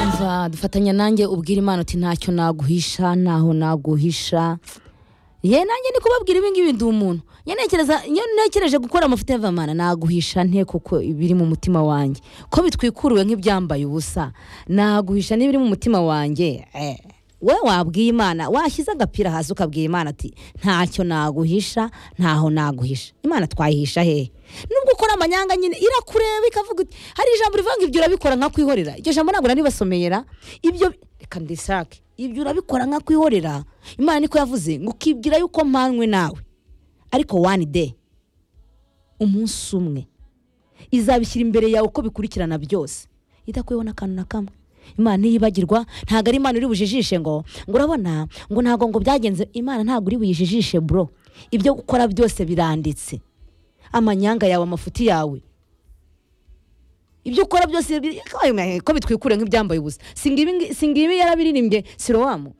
umva dufatanya nanjye ubwira imana uti ntacyo naguhisha ntaho naguhisha ye nanjye ni kubabwira ibingibi ndi umuntu nyenekereza nyenekereje gukora amavuta y'avamana naguhisha nte kuko ibiri mu mutima wanjye ko bitwikuriwe nk'ibyambaye ubusa naguhisha n'ibiri mu mutima wanjye eh. we wabwiye imana washyize agapira hasi ukabwira imana ati ntacyo naguhisha ntaho naguhisha imana twayihisha hehe nubwo ukora amanyanga nyine irakureba ikavuga iti hari ijambo rivuga ngo ibyo urabikora nka kwihorera iryo jambo ntabwo naribasomeyera ibyo reka ndisake ibyo urabikora nka kwihorera imana niko yavuze ngo ukibwira yuko mpanywe nawe ariko wani de umunsi umwe izabishyira imbere yawe uko bikurikirana byose idakwiyeho n'akantu na kamwe imana ntiyibagirwa ntabwo ari imana uri bujijishe ngo ngo urabona ngo ntabwo ngo byagenze imana ntabwo uri buyijijishe bro ibyo ukora byose biranditse amanyanga yawe amafuti yawe ibyo ukora byose biri- ko bitwikure nk'ibyambaye ubusa singibi yarabiririmbye sirowamu